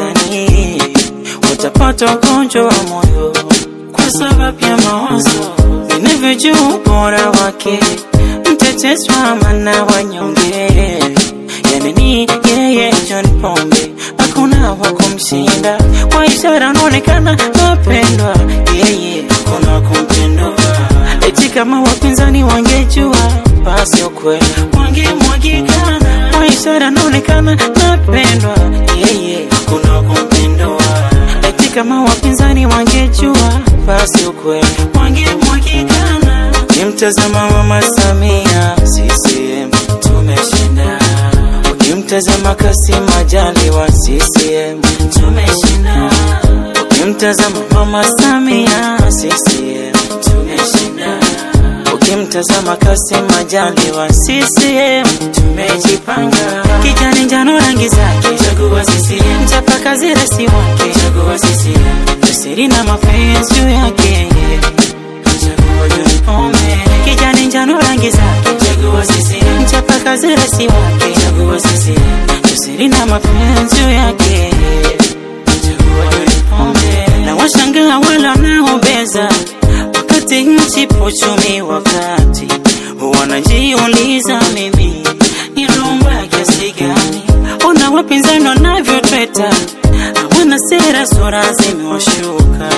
gani utapata ugonjwa wa moyo kwa sababu ya mawazo ninavyojua ubora wake mtetezi wa amana wanyonge yani ni yeye John Pombe hakuna wa kumshinda kwa ishara anaonekana mapendwa yeye hakuna wa kumpendwa eti kama wapinzani wangejua basi ukweli wangemwagikana kwa ishara anaonekana mapendwa yeye hakuna wa kumpendwa eti kama wapinzani wangejua basi ukweli wangemwagikana kimtazama mama Samia CCM tumeshinda ukimtazama Kassim Majaliwa CCM tumeshinda ukimtazama mama Samia CCM tumeshinda ukimtazama Kassim Majaliwa CCM tumejipanga kijani njano rangi zake chagua CCM mchapakazi rasi wake chagua CCM jasiri na mapenzi juu yake chagua John Pombe kijani njano rangi zake chagua CCM mchapakazi rasi wake chagua CCM jasiri na mapenzi juu yake chagua John Pombe na washangaa wale wanaobeza wakati nchi pochumi wakati wanajiuliza mimi ni rumba kiasi gani ona wapinzani wanavyotweta hawana sera sura zimewashuka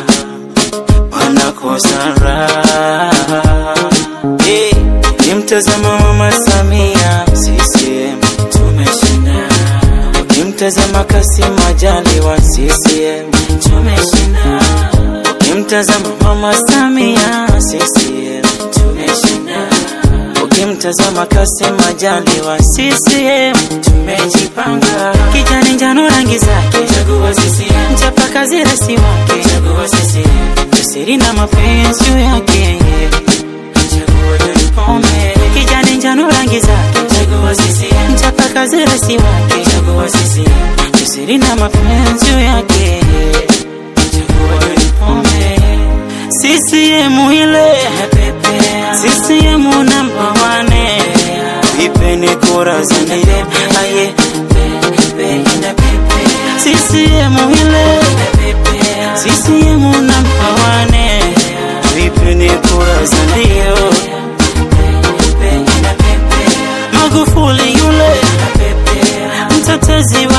wanakosa raha hey, kimtazama mama Samia CCM tumeshinda ukimtazama Kassim Majaliwa CCM tumeshinda ukimtazama mama Samia CCM tumeshinda ukimtazama Kassim Majaliwa CCM tumejipanga kijani njano rangi zake chagua CCM mchapakazi rasi wake chagua CCM jasiri na mapenzi juu yake chagua John Pombe kijani njano rangi zake chagua CCM mchapakazi rasi wake chagua CCM jasiri na mapenzi juu yake chagua John Pombe CCM ile CCM namba wane ipeni kura zenu aye CCM ile CCM namba wane ipeni kura zenu Magufuli yule mtetezi